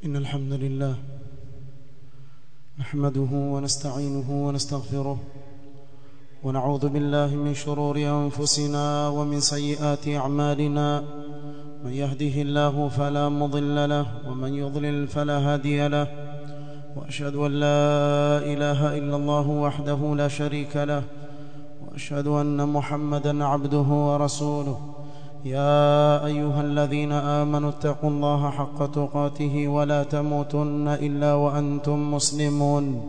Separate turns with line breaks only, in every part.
إن الحمد لله نحمده ونستعينه ونستغفره ونعوذ بالله من شرور أنفسنا ومن سيئات أعمالنا من يهده الله فلا مضل له ومن يضلل فلا هادي له وأشهد أن لا إله إلا الله وحده لا شريك له وأشهد أن محمدا عبده ورسوله يا أيها الذين آمنوا اتقوا الله حق تقاته ولا تموتن إلا وأنتم مسلمون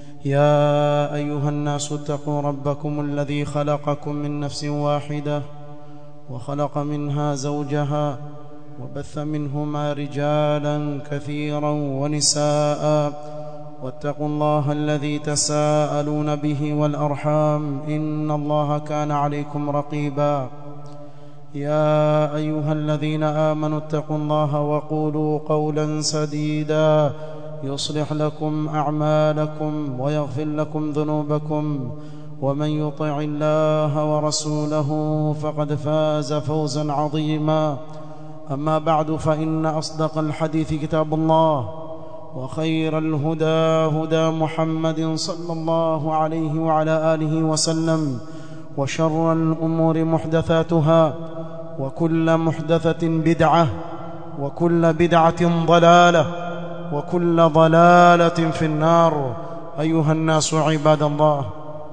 يا أيها الناس اتقوا ربكم الذي خلقكم من نفس واحدة وخلق منها زوجها وبث منهما رجالا كثيرا ونساء واتقوا الله الذي تساءلون به والأرحام إن الله كان عليكم رقيبا يا أيها الذين آمنوا اتقوا الله وقولوا قولا سديدا يصلح لكم أعمالكم ويغفر لكم ذنوبكم ومن يطع الله ورسوله فقد فاز فوزا عظيما أما بعد فإن أصدق الحديث كتاب الله وخير الهدى هدى محمد صلى الله عليه وعلى آله وسلم وشر الأمور محدثاتها وكل محدثة بدعة وكل بدعة ضلالة وكل ضلالة في النار أيها الناس عباد الله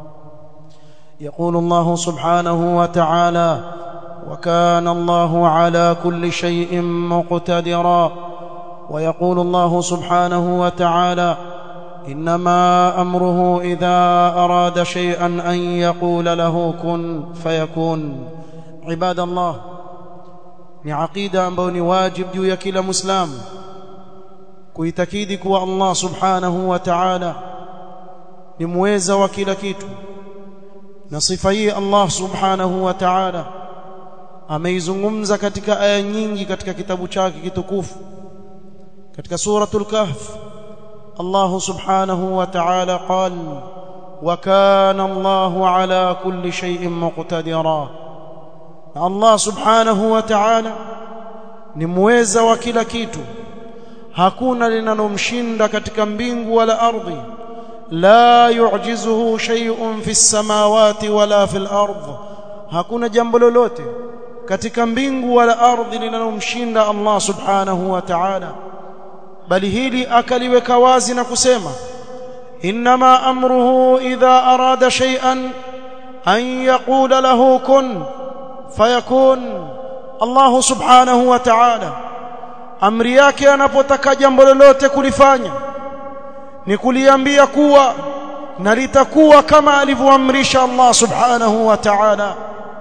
يقول الله سبحانه وتعالى وكان الله على كل شيء مقتدرا ويقول الله سبحانه وتعالى إنما أمره إذا أراد شيئا أن يقول له كن فيكون عباد الله ni aqida ambayo ni wajib juu ya kila muislamu kuitakidi kuwa Allah subhanahu wa ta'ala ni muweza wa kila kitu na sifa hii Allah subhanahu wa ta'ala ameizungumza katika aya nyingi katika kitabu chake kitukufu katika suratul kahf Allah subhanahu wa ta'ala qal wa kana Allah ala kulli shay'in muqtadira Allah subhanahu wa ta'ala ni muweza wa kila kitu hakuna linalomshinda katika mbingu wala ardhi la yu'jizuhu shay'un fi samawati wala fil ardh hakuna jambo lolote katika mbingu wala ardhi linalomshinda Allah subhanahu wa ta'ala bali hili akaliweka wazi na kusema inma amruhu idha arada shay'an an yaqula lahu kun fayakun Allah subhanahu wa ta'ala amri yake anapotaka jambo lolote kulifanya ni kuliambia kuwa na litakuwa kama alivyoamrisha Allah subhanahu wa ta'ala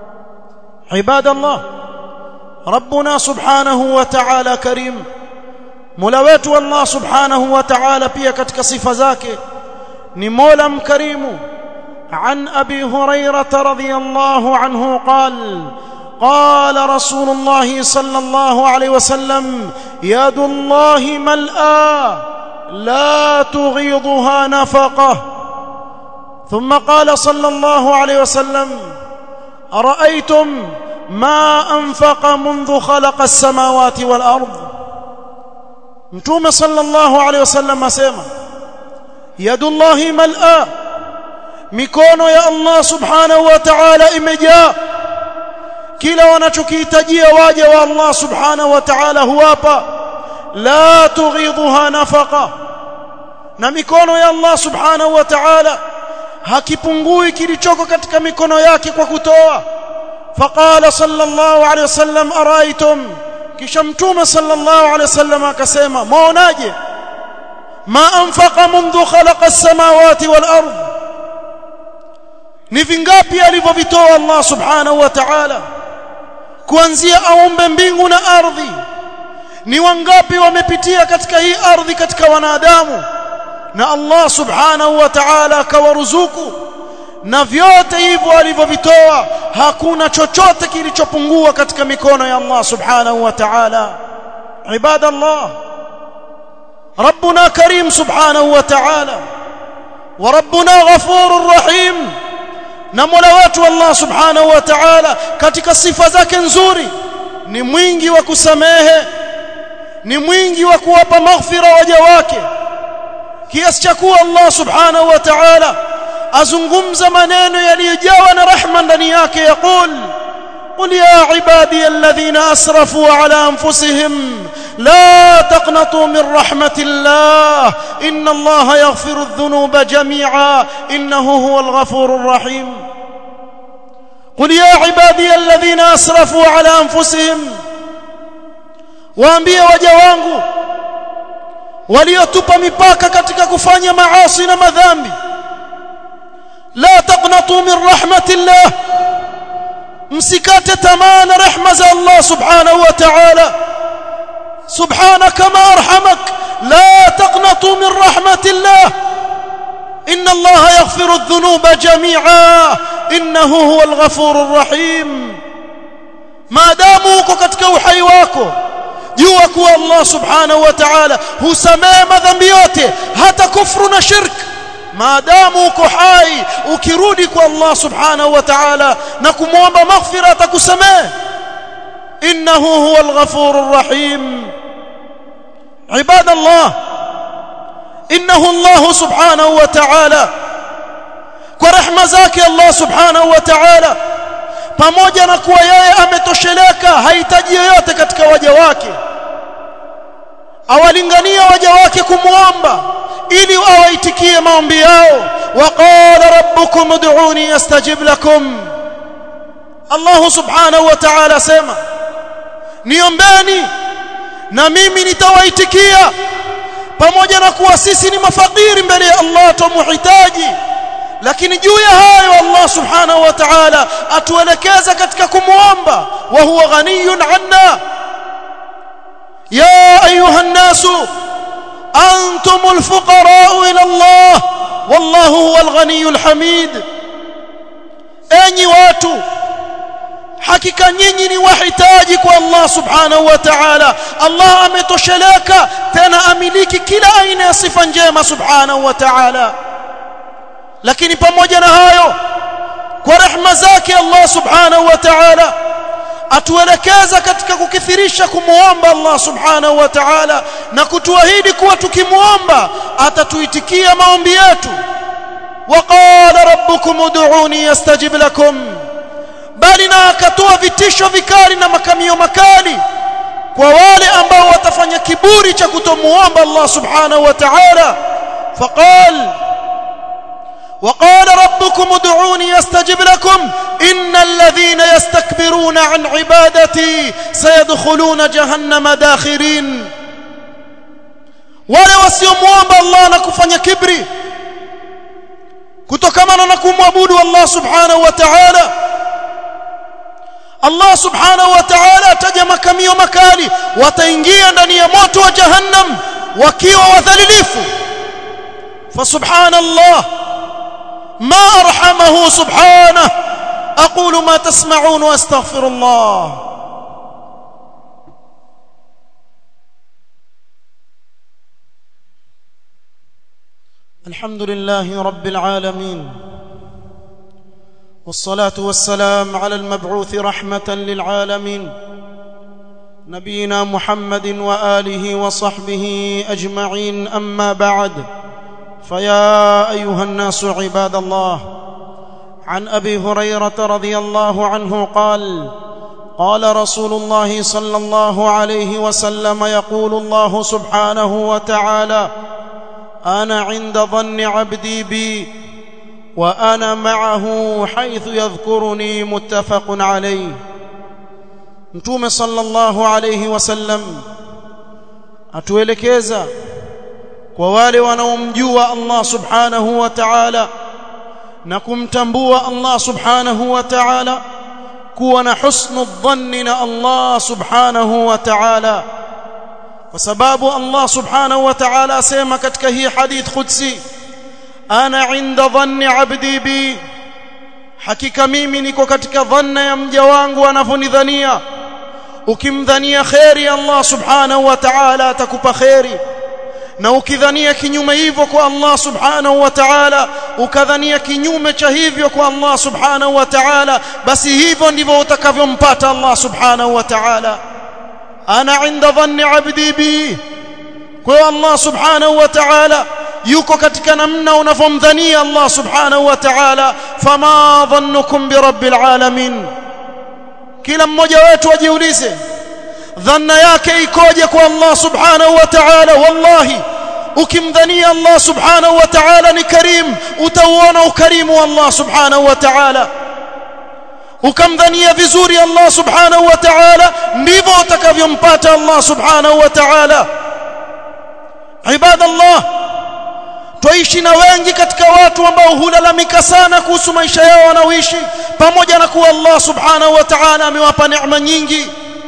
ibadallah rabbuna subhanahu wa ta'ala karim mola wetu Allah subhanahu wa ta'ala pia katika sifa zake ni mola mkarimu عن ابي هريره رضي الله عنه قال قال رسول الله صلى الله عليه وسلم يد الله ملأى لا تغيضها نفقه ثم قال صلى الله عليه وسلم ارايتم ما انفق منذ خلق السماوات والارض متوم صلى الله عليه وسلم اسمع يد الله ملأى mikono ya Allah subhanahu wa ta'ala imejaa kila wanachokihitajia waja wa Allah subhanahu wa ta'ala huwapa la tughidhuha nafaqa na mikono ya Allah subhanahu wa ta'ala hakipungui kilichoko katika mikono yake kwa kutoa faqala sallallahu alayhi wasallam araitum kisha mtume sallallahu alayhi wasallam akasema muonaje ma anfaqa mundu khalaqa as-samawati wal ardh ni vingapi alivyovitoa Allah subhanahu wa ta'ala kuanzia aumbe mbingu na ardhi ni wangapi wamepitia katika hii ardhi katika wanadamu na Allah subhanahu wa ta'ala akawaruzuku na vyote hivyo alivyovitoa hakuna chochote kilichopungua katika mikono ya Allah subhanahu wa ta'ala ibadallah ربنا كريم سبحانه وتعالى وربنا غفور رحيم na Mola wetu Allah Subhanahu wa Ta'ala katika sifa zake nzuri ni mwingi wa kusamehe ni mwingi wa kuwapa maghfira waja wake kiasi cha kuwa Allah subhanahu wa ta'ala azungumza maneno yaliyojawa na rahma ndani yake yaqul قل يا عبادي الذين اسرفوا على انفسهم لا تقنطوا من رحمه الله ان الله يغفر الذنوب جميعا انه هو الغفور الرحيم قل يا عبادي الذين اسرفوا على انفسهم waambie waja wangu waliotupa mipaka katika kufanya maasi na madhambi la taqnatu min rahmatillah msikate tamaa na rehma za Allah subhanahu wa ta'ala subhanaka ma arhamak la taqnatu min rahmatillah inna Allah yaghfiru adh-dhunuba jami'a innahu huwal ghafurur rahim maadamu uko katika uhai wako jua kuwa Allah subhanahu wa ta'ala husamehe madhambi yote hata kufru na shirk maadamu uko hai ukirudi kwa Allah subhanahu wa ta'ala na kumwomba maghfira atakusamehe innahu huwal ghafurur rahim عباد الله انه الله سبحانه وتعالى kwa rehema zake Allah subhanahu wa ta'ala pamoja na kuwa yeye ametosheleka hahitaji yoyote katika waja wake awalingania waja wake kumwomba ili awaitikie maombi yao waqala rabbukum ud'uni astajib lakum Allah subhanahu wa ta'ala sema niombeni na mimi nitawaitikia pamoja na kuwa sisi ni mafakiri mbele ya Allah tumuhitaji lakini juu ya hayo Allah subhanahu wa ta'ala atuelekeza katika kumuomba wa huwa ghaniyun anna ya ayuha nasu antumul fuqara ila Allah wallahu huwal ghaniyul hamid enyi watu hakika nyinyi ni wahitaji kwa Allah subhanahu wa ta'ala Allah ametosheleka tena amiliki kila aina ya sifa njema subhanahu wa ta'ala lakini pamoja na hayo kwa rehema zake Allah subhanahu wa ta'ala atuelekeza katika kukithirisha kumuomba Allah subhanahu wa ta'ala na kutuahidi kuwa tukimuomba atatuitikia maombi yetu waqala rabbukum ud'uni yastajib lakum bali na akatoa vitisho vikali na makamio makali kwa wale ambao watafanya kiburi cha kutomuomba Allah subhanahu wa ta'ala faqal وقال ربكم ادعوني يستجب لكم إن الذين يستكبرون عن عبادتي سيدخلون جهنم داخرين wale wasiomuomba Allah na kufanya kibri kutokamana na kumwabudu Allah subhanahu wa ta'ala Allah subhanahu wa ta'ala ataja makamio makali wataingia ndani ya moto wa jahannam wakiwa wadhalilifu fa subhanallah ما أرحمه سبحانه أقول ما تسمعون وأستغفر الله الحمد لله رب العالمين والصلاة والسلام على المبعوث رحمة للعالمين نبينا محمد وآله وصحبه أجمعين أما بعد فيا ايها الناس عباد الله عن ابي هريره رضي الله عنه قال قال رسول الله صلى الله عليه وسلم يقول الله سبحانه وتعالى انا عند ظن عبدي بي وانا معه حيث يذكرني متفق عليه متوم صلى الله عليه وسلم atuelekeza kwa wale wanaomjua Allah subhanahu wa ta'ala na kumtambua Allah subhanahu wa ta'ala kuwa na husnu dhanni na Allah subhanahu wa ta'ala kwa sababu Allah subhanahu wa ta'ala asema katika hii hadith qudsi ana inda dhanni abdi bi hakika mimi niko katika dhanna ya mja wangu anavyonidhania ukimdhania khairi Allah subhanahu wa ta'ala atakupa khairi na ukidhania kinyume hivyo kwa Allah subhanahu wa ta'ala ukadhania kinyume cha hivyo kwa Allah subhanahu wa ta'ala basi hivyo ndivyo utakavyompata Allah subhanahu wa ta'ala ana inda dhanni abdi bi kwa Allah subhanahu wa ta'ala yuko katika namna unavyomdhania Allah subhanahu wa ta'ala fama dhannukum bi rabbil alamin kila mmoja wetu ajiulize dhanna yake ikoje kwa Allah subhanahu wa ta'ala wallahi ukimdhania Allah subhanahu wa ta'ala ni karim utauona ukarimu wa Allah subhanahu wa ta'ala ukamdhania vizuri Allah subhanahu wa ta'ala ndivyo utakavyompata Allah subhanahu wa ta'ala ibadallah twaishi na wengi katika watu ambao hulalamika sana kuhusu maisha yao wanaoishi pamoja na kuwa Allah subhanahu wa ta'ala amewapa neema nyingi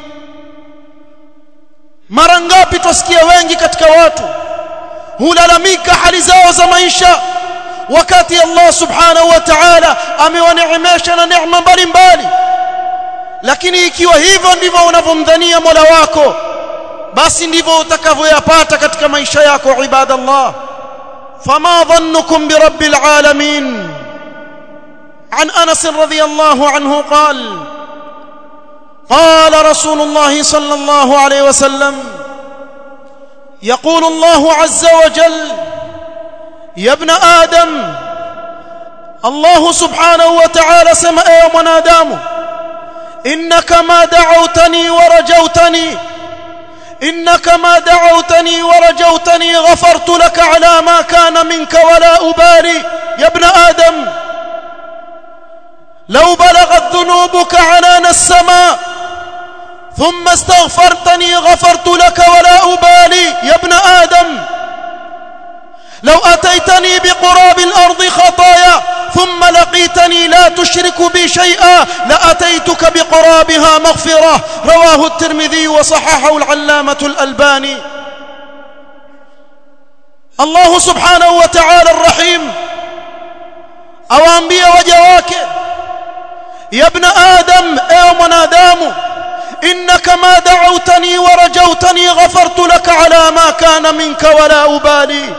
mara ngapi twasikia wengi katika watu hulalamika hali zao za maisha wakati Allah subhanahu wa ta'ala amewaneemesha na neema mbalimbali lakini ikiwa hivyo ndivyo unavyomdhania Mola wako basi ndivyo utakavyoyapata katika maisha yako ibadallah fama dhannukum birabbil alamin عن انس رضي الله عنه قال قال رسول الله صلى الله عليه وسلم يقول الله عز وجل يا ابن آدم الله سبحانه وتعالى سمع يا من آدم إنك ما دعوتني ورجوتني إنك ما دعوتني ورجوتني غفرت لك على ما كان منك ولا أبالي يا ابن آدم لو بلغت ذنوبك عنان السماء ثم استغفرتني غفرت لك ولا أبالي يا ابن آدم لو أتيتني بقراب الأرض خطايا ثم لقيتني لا تشرك بي شيئا لأتيتك بقرابها مغفرة رواه الترمذي وصححه العلامة الألباني الله سبحانه وتعالى الرحيم أوامبي وجواك يا ابن آدم يا من آدم إنك ما دعوتني ورجوتني غفرت لك على ما كان منك ولا أبالي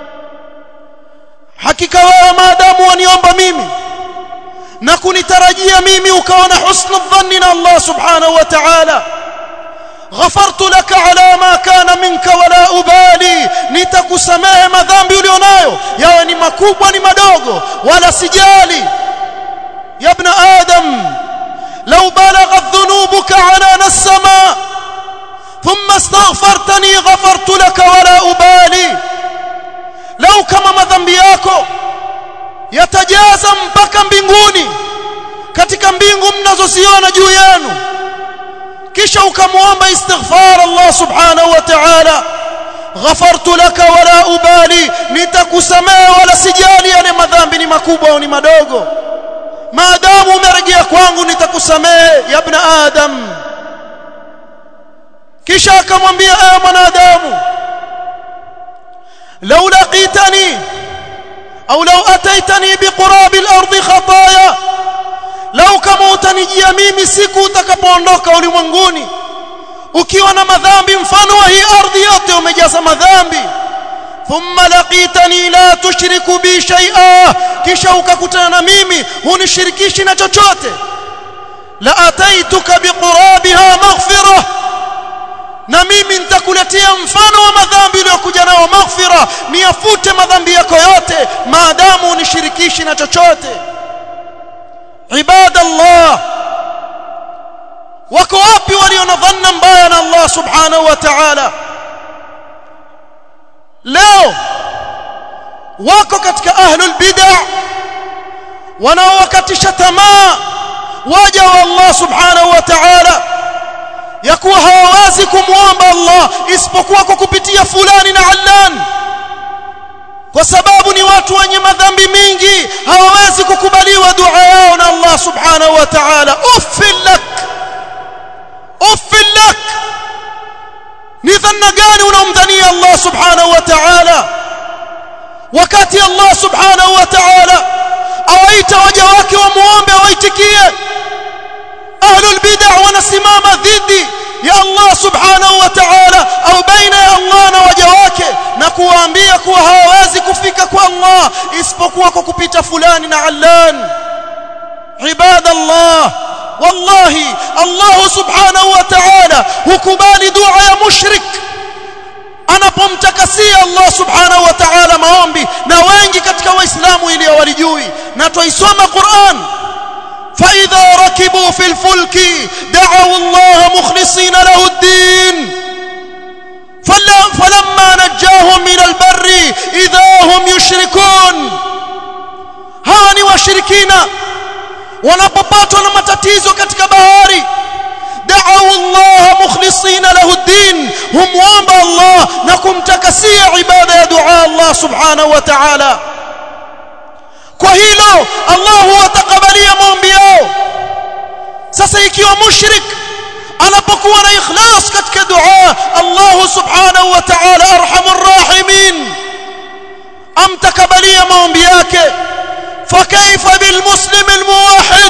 hakika wewe maadamu waniomba mimi na kunitarajia mimi ukaona husnu dhanni na Allah subhanahu wa ta'ala ghafartu laka ala ma kana minka wala ubali nitakusamehe madhambi ulionayo yawe ni makubwa ni madogo wala sijali ya ibn adam law balaghat dhunubuka ala as-sama thumma astaghfartani ghafartu laka wala ubali lau kama madhambi yako yatajaza mpaka mbinguni katika mbingu mnazoziona juu yenu kisha ukamwomba istighfar Allah subhanahu wa ta'ala ghafartu laka wala ubali nitakusamehe wala sijali yale madhambi ni makubwa au ni madogo maadamu umerejea kwangu nitakusamehe ya ibn adam kisha akamwambia ewe mwanadamu لو لقيتني أو لو أتيتني بقراب الأرض خطايا لو كما utanijia mimi siku utakapoondoka ulimwenguni ukiwa na madhambi mfano wa hii ardhi yote umejaza madhambi thumma laqitani la tushriku bi shay'a kisha ukakutana na mimi hunishirikishi na chochote la ataituka biqurabiha maghfirah na mimi nitakuletea mfano wa madhambi uliyokuja nao maghfira niyafute madhambi yako yote maadamu unishirikishi na chochote ibadallah wako wapi walio na dhanna mbaya na Allah subhanahu wa ta'ala leo wako katika ahlul bid'ah wanaowakatisha tamaa waja wa Allah subhanahu wa ta'ala ya kuwa hawawezi kumwomba Allah isipokuwa kwa kupitia fulani na allan kwa sababu ni watu wenye madhambi mingi hawawezi kukubaliwa dua yao na Allah subhanahu wa ta'ala uffil lak uffil lak ni dhanna gani unamdhania Allah subhanahu wa ta'ala wakati Allah subhanahu wa ta'ala awaita waja wake wamuombe awaitikie ahlul bid'ah wanasimama dhidi ya Allah subhanahu wa ta'ala au baina ya Allah na waja wake na kuwaambia kuwa hawawezi kufika kwa Allah isipokuwa kwa kupita fulani na allan ibadallah wallahi Allah subhanahu wa ta'ala hukubali dua ya mushrik anapomtakasia Allah subhanahu wa ta'ala maombi na wengi katika waislamu ili walijui na tuisoma Qur'an فإذا ركبوا في الفلك دعوا الله مخلصين له الدين فلما نجاهم من البر إذا هم يشركون هاني وشركين wanapopatwa na matatizo katika bahari da'u Allah mukhlisina lahu ad-din humwomba Allah na kumtakasia ibada ya dua Allah subhanahu wa ta'ala kwa hilo Allah huwatakabalia maombi yao sasa ikiwa mushrik anapokuwa na ikhlas katika dua Allah subhanahu wa ta'ala arhamur rahimin amtakabalia maombi yake fakaifa bilmuslim almuwahhid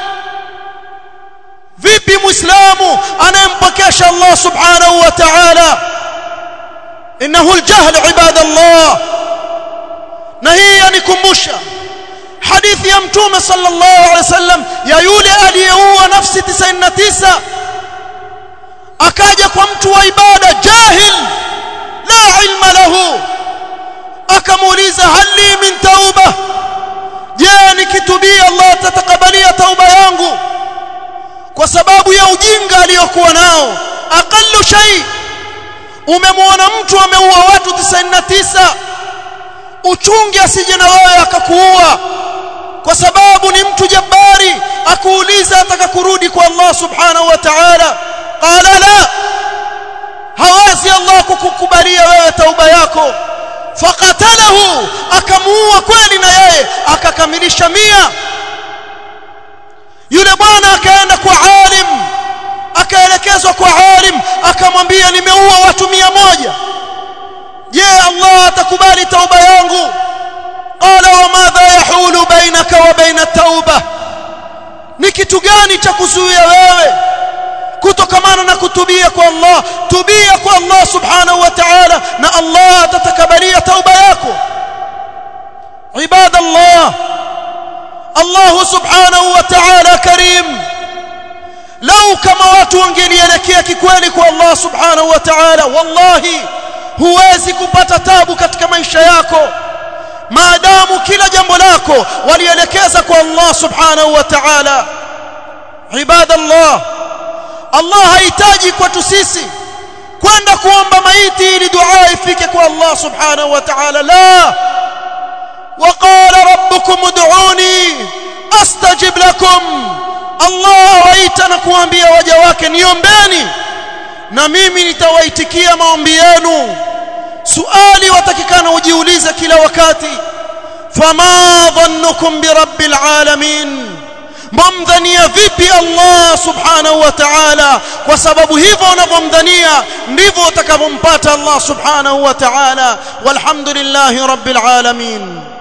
vipi muislamu anayempokesha Allah subhanahu wa ta'ala innahu aljahl ibadallah na hii yanikumbusha hadithi ya mtume sallallahu alaihi wasallam ya yule aliyeua nafsi 99 akaja kwa mtu wa ibada jahil la ilma lahu akamuuliza hali min tauba je nikitubia Allah tatakabalia tauba yangu kwa sababu ya ujinga aliyokuwa nao aqallu shay umemwona mtu ameua watu 99 uchunge asije na wewe akakuua kwa sababu ni mtu jabari akuuliza ataka kurudi kwa Allah subhanahu wa ta'ala qala la hawezi Allah kukukubalia wewe tauba yako faqatalahu akamuua kweli na yeye akakamilisha mia yule bwana akaenda kwa alim akaelekezwa kwa alim akamwambia nimeua watu mia moja je Allah atakubali tauba yangu qala wa madha yahulu bainaka wa baina tauba ni kitu gani cha kuzuia wewe kutokamana na kutubia kwa Allah tubia kwa Allah subhanahu wa ta'ala na Allah atatakabalia tauba yako ibadallah Allah subhanahu wa ta'ala karim lau kama watu wangelielekea kikweli kwa Allah subhanahu wa ta'ala wallahi huwezi kupata tabu katika maisha yako maadamu kila jambo lako walielekeza kwa Allah subhanahu wa ta'ala ibadallah Allah hahitaji kwetu sisi kwenda kuomba maiti ili dua ifike kwa Allah subhanahu wa ta'ala la وقال ربكم ادعوني استجب لكم Allah waita na kuambia waja wake niombeni na mimi nitawaitikia maombi yenu suali watakikana ujiulize kila wakati fama dhannukum birabbil alamin mwamdhania vipi Allah subhanahu wa ta'ala kwa sababu hivyo unavyomdhania ndivyo utakavyompata Allah subhanahu wa ta'ala walhamdulillahi rabbil alamin